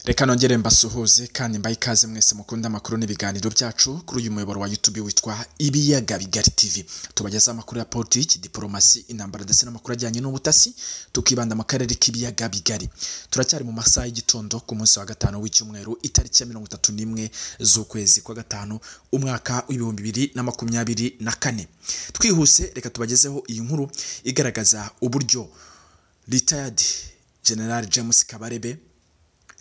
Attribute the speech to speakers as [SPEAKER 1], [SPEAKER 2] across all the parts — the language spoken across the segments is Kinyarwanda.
[SPEAKER 1] reka nongere mbasuhuze kandi mbaye ikaze mwese mukunda amakuru n'ibiganiro byacu kuri uyu muyoboro wa YouTube witwa Ibiyaga Bigari TV tubagezaho amakuru ya politiki diporomasi intambara ndetse n'amakuru ajyanye n'ubutasi tukibanda mu karere k'ibiyaga bigari turacyari mu masaha y'igitondo ku munsi wa gatanu w'icyumweru itariki ya mirongo itatu n'imwe z'ukwezi kwa gatanu umwaka w'ibihumbi bibiri na makumyabiri na kane twihuse reka tubagezeho iyi nkuru igaragaza uburyo retired general james kabarebe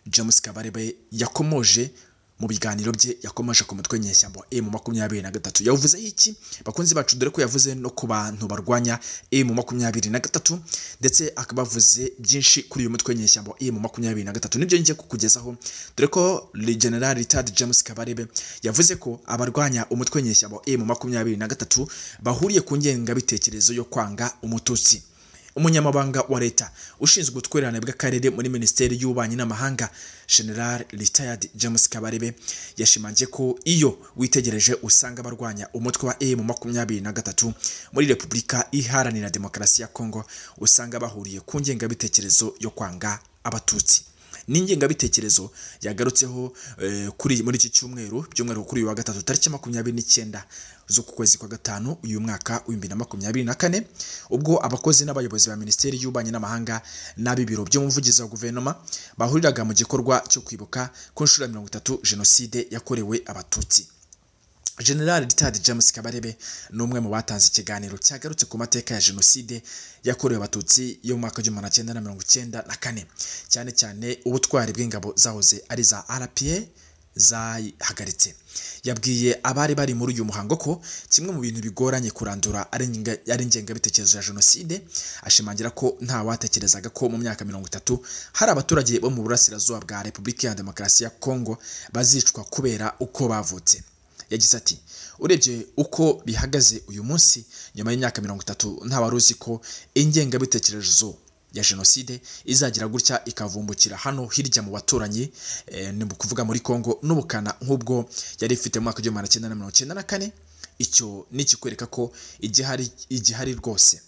[SPEAKER 1] james kabarebe yakomoje mu biganiro bye yakomeje ku mutwe nyeshyamba wa emu makumyabiri na gatatu yawuvuzeho iki bakunzi bacu dore ko yavuze no ku bantu barwanya emu makumyabiri na gatatu ndetse akaba avuze byinshi kuri uyu mutwe nyeshyamba wa emu makumyabiri na gatatu nibyo ngiye kukugezaho dore ko general ritard james kabarebe yavuze ko abarwanya umutwe nyeshyamba wa emu makumyabiri na gatatu bahuriye ku ngengabitekerezo yo kwanga umututsi umunyamabanga wa leta ushinzwe ubutwererane bw'akarere muri minisiteri y'ububanyi n'amahanga general retired james kabarebe yashimangiye ko iyo witegereje usanga abarwanya umutwe wa emu makumyabiri na gatatu muri repubulika iharanira demokarasi ya kongo usanga bahuriye ku ngengabitekerezo yo kwanga abatutsi n'ingengabitekerezo yagarutseho kuri muri iki cyumweru by'umweru kuri uyu wa gatatu tariki makumyabiri n'icyenda z'uku kwezi kwa gatanu uyu mwaka w'ibihumbi na makumyabiri na kane ubwo abakozi n'abayobozi ba minisiteri y'ububanyi n'amahanga n'ab'ibiro by'umuvugizi wa guverinoma bahuriraga mu gikorwa cyo kwibuka ku nshuro ya mirongo itatu jenoside yakorewe abatutsi general ritard james kabarebe ni umwe mu batanze ikiganiro cyagarutse ku mateka ya jenoside yakorewe abatutsi yo mu mwaka w'igihumbi cyenda na mirongo icyenda na kane cyane cyane ubutwari bw'ingabo zahoze ari za rpa zayihagaritse yabwiye abari bari muri uyu muhango ko kimwe mu bintu bigoranye kurandura ari ingengabitekerezo ya jenoside ashimangira ko nta watekerezaga ko mu myaka mirongo itatu hari abaturage bo mu burasirazuba bwa repubulika ya demokarasi ya kongo bazicwa kubera uko bavutse yagize ati urebye uko bihagaze uyu munsi nyuma y'imyaka mirongo itatu ntawari uzi ko ingengabitekerezo ya jenoside izagira gutya ikavumbukira hano hirya mu baturanyi ni ukuvuga muri congo n'ubukana nk'ubwo yari ifite mu mwaka w'igihumbi magana cyenda na mirongo icyenda na kane icyo ni ikikwereka ko igihari igihari rwose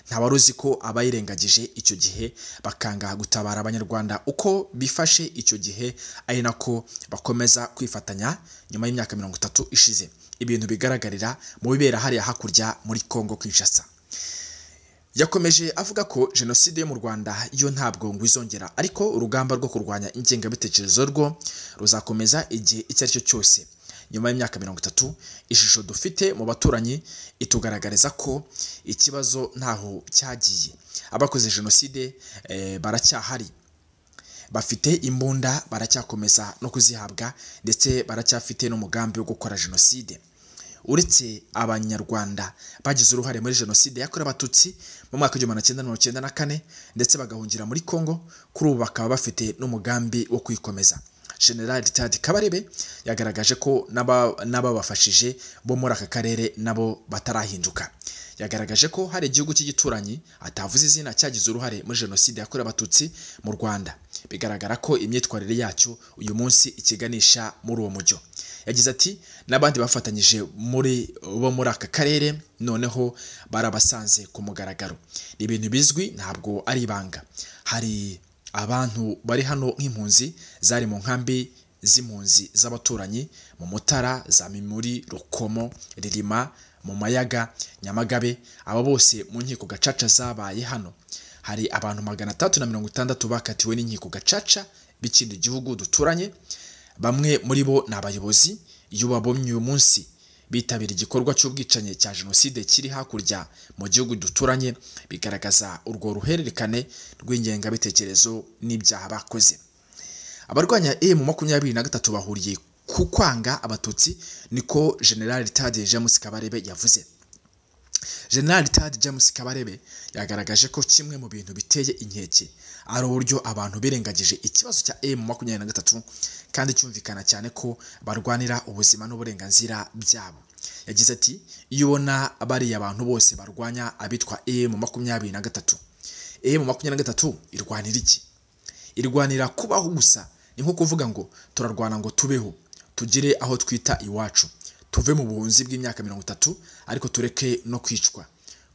[SPEAKER 1] ntawari uzi ko abayirengagije icyo gihe bakanga gutabara abanyarwanda uko bifashe icyo gihe ari nako bakomeza kwifatanya nyuma y'imyaka mirongo itatu ishize ibintu bigaragarira mu bibera hariya hakurya muri congo kinshasa yakomeje avuga ko jenoside yo mu rwanda yo ntabwo ngo izongera ariko urugamba rwo kurwanya ingengabitekerezo rwo ruzakomeza igihe icyo ari cyo cyose nyuma y'imyaka mirongo itatu ishusho dufite mu baturanyi itugaragariza ko ikibazo ntaho cyagiye abakoze jenoside baracyahari bafite imbunda baracyakomeza no kuzihabwa ndetse baracyafite n'umugambi wo gukora jenoside uretse abanyarwanda bagize uruhare muri jenoside yakorewe abatutsi mu mwaka w'igihumbi magana cyenda mirongo icyenda na kane ndetse bagahungira muri congo kuri ubu bakaba bafite n'umugambi wo kwikomeza general ritadi kabarebe yagaragaje ko n'ababafashije bo muri aka karere nabo batarahinduka yagaragaje ko hari igihugu cy'igituranyi atavuze izina cyagize uruhare muri jenoside yakorewe abatutsi mu rwanda bigaragara ko imyitwarire yacyo uyu munsi ikiganisha muri uwo mujyo yagize ati n'abandi bafatanyije muri bo muri aka karere noneho barabasanze ku mugaragaro ni ibintu bizwi ntabwo ari ibanga hari abantu bari hano nk'impunzi zari mu nkambi z'impunzi z'abaturanyi mu mutara za mimuri rukomo ririma mu mayaga nyamagabe aba bose mu nkiko gacaca zabaye hano hari abantu magana atatu na mirongo itandatu bakatiwe n'inkiko gacaca b'ikindi gihugu duturanye bamwe muri bo ni abayobozi iyo babomye uyu munsi bitabira igikorwa cy'ubwicanyi cya jenoside kiri hakurya mu gihugu duturanye bigaragaza urwo ruhererekane rw'ingengabitekerezo n'ibyaha bakoze abarwanya emu makumyabiri na gatatu bahuriye ku kwanga abatutsi niko general ritade james kabarebe yavuze general Tad james kabarebe yagaragaje ko kimwe mu bintu biteye inkeke ari uburyo abantu birengagije ikibazo cya emu makumyabiri na gatatu kandi cyumvikana cyane ko barwanira ubuzima n'uburenganzira byabo yagize ati iyo ubona bariya abantu bose barwanya abitwa emu makumyabiri na gatatu emu makumyabiri na gatatu irwanira iki irwanira kubaho gusa ni nko kuvuga ngo turarwana ngo tubeho tugire aho twita iwacu tuve mu buhunzi bw'imyaka mirongo itatu ariko tureke no kwicwa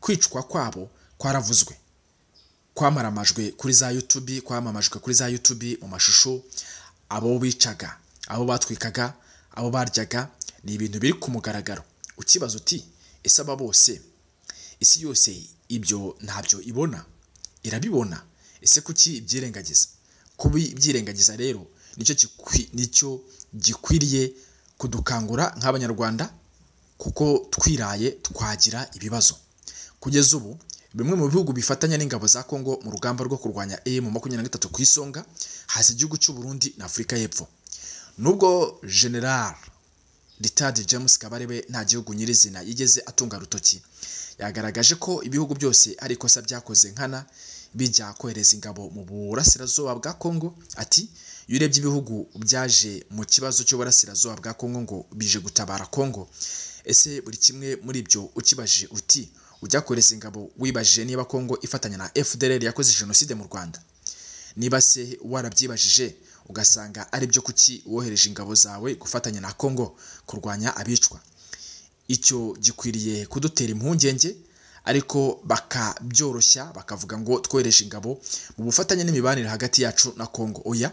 [SPEAKER 1] kwicwa kwabo kwaravuzwe kwamaramajwe kuri za yutubi kwamamajwe kuri za yutubi mu mashusho abo bicaga abo batwikaga abo baryaga ni ibintu biri ku mugaragaro ukibaza uti ese aba bose isi yose ibyo ntabyo ibona irabibona ese kuki ibyirengagiza kuba ibyirengagiza rero nicyo gikwi- nicyo gikwiriye kudukangura nk'abanyarwanda kuko twiraye twagira ibibazo kugeza ubu bimwe mu bihugu bifatanya n'ingabo za Congo mu rugamba rwo kurwanya M makumyabiri na gatatu ku isonga haza igihugu cy'u Burundi na Afurika y'Epfo nubwo General Richard James Kabarebe nta gihugu nyirizina yigeze atunga rutoki yagaragaje ko ibihugu byose ari ikosa byakoze nkana bijya kohereza ingabo mu burasirazuba bwa Congo ati iyo urebye ibihugu byaje mu kibazo cy'uburasirazuba bwa Congo ngo bije gutabara Congo ese buri kimwe muri ibyo ukibajije uti ujya kohereza ingabo wibajije niba Congo ifatanya na FDLR yakoze jenoside mu Rwanda niba se warabyibajije ugasanga ari byo kuki wohereje ingabo zawe gufatanya na Congo kurwanya abicwa icyo gikwiriye kudutera impungenge ariko bakabyoroshya bakavuga ngo twohereje ingabo mu bufatanye n'imibanire hagati yacu na Congo oya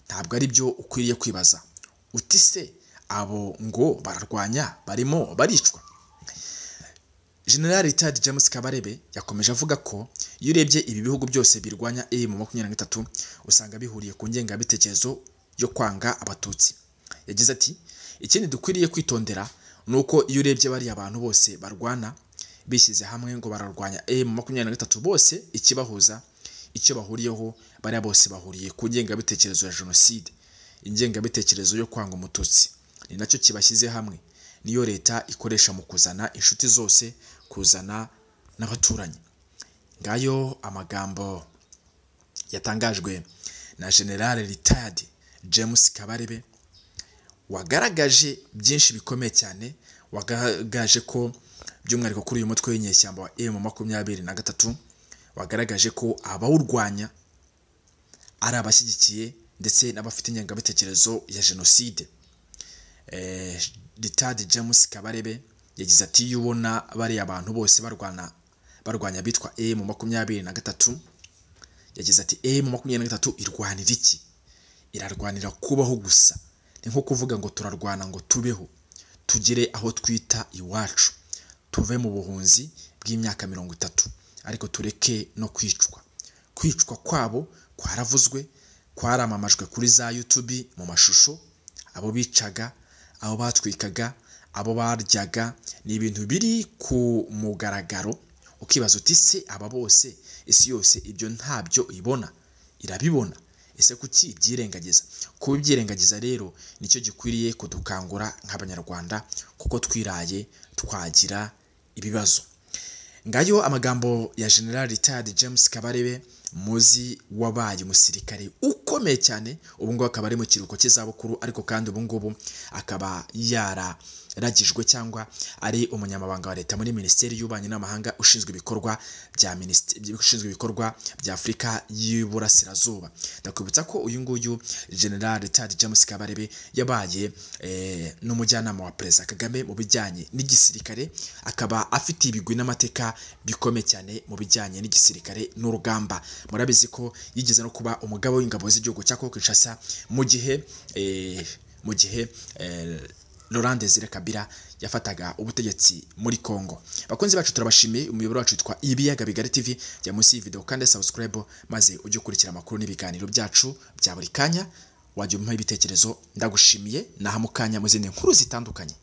[SPEAKER 1] ntabwo ari byo ukwiriye kwibaza uti se abo ngo bararwanya barimo baricwa General Richard James Kabarebe yakomeje avuga ko iyo urebye ibi bihugu byose birwanya M makumyabiri na gatatu usanga bihuriye ku ngengabitekerezo yo kwanga abatutsi yagize ati ikindi dukwiriye kwitondera ni uko iyo urebye bariya bantu bose barwana bishyize hamwe ngo bararwanya M makumyabiri na gatatu bose ikibahuza icyo bahuriyeho bariya bose bahuriye ku ngengabitekerezo ya jenoside ingengabitekerezo yo kwanga umututsi ni nacyo kibashyize hamwe niyo leta ikoresha mu kuzana inshuti zose kuzana n'abaturanyi ngayo amagambo yatangajwe na general retired james kabarebe wagaragaje byinshi bikomeye cyane wagaragaje ko by'umwihariko kuri uyu mutwe w'inyeshyamba wa emu makumyabiri na gatatu wagaragaje ko abawurwanya ari abashyigikiye ndetse n'abafite ingengabitekerezo ya jenoside Eh, Richard James Kabarebe yagize ati iyo ubona bariya abantu bose barwana barwanya bitwa M makumyabiri na gatatu yagize ati M makumyabiri na gatatu irwanira iki irarwanira kubaho gusa ni nko kuvuga ngo turarwana ngo tubeho tugere aho twita iwacu tuve mu buhunzi bw'imyaka mirongo itatu ariko tureke no kwicwa kwicwa kwabo kwaravuzwe kwaramamajwe kuri za YouTube mu mashusho abo bicaga abo batwikaga abo baryaga ni ibintu biri ku mugaragaro ukibaza uti se aba bose isi yose ibyo ntabyo ibona irabibona ese kuki ibyirengagiza kuba ibyirengagiza rero nicyo gikwiriye kudukangura nk'abanyarwanda kuko twiraye twagira ibibazo ngayo amagambo ya general retired james kabarebe muzi wabaye umusirikare ukomeye cyane ubu ngubu akaba ari mu kiruhuko cy'izabukuru ariko kandi ubu ngubu akaba yararagijwe cyangwa ari umunyamabanga wa leta muri minisiteri y'ububanyi n'amahanga ushinzwe ibikorwa bya minisiteri ushinzwe ibikorwa bya afurika y'uburasirazuba ndakwibutsa ko uyu nguyu general retired james kabarebe yabaye eh, n'umujyanama wa perezida kagame mu bijyanye n'igisirikare akaba afite ibigwi n'amateka bikomeye cyane mu bijyanye n'igisirikare n'urugamba murabizi ko yigeze no kuba umugaba w'ingabo z'igihugu cya Congo Kinshasa mu gihe eh, mu gihe eh, Laurent Desire Kabila yafataga ubutegetsi muri Congo. Bakunzi bacu turabashimiye umuyoboro wacu witwa Ibiyaga Bigari TV jya munsi y'iyi video kandi subscribe maze ujye ukurikira amakuru n'ibiganiro byacu bya buri kanya wajya umuha ibitekerezo ndagushimiye naha mu kanya mu zindi nkuru zitandukanye.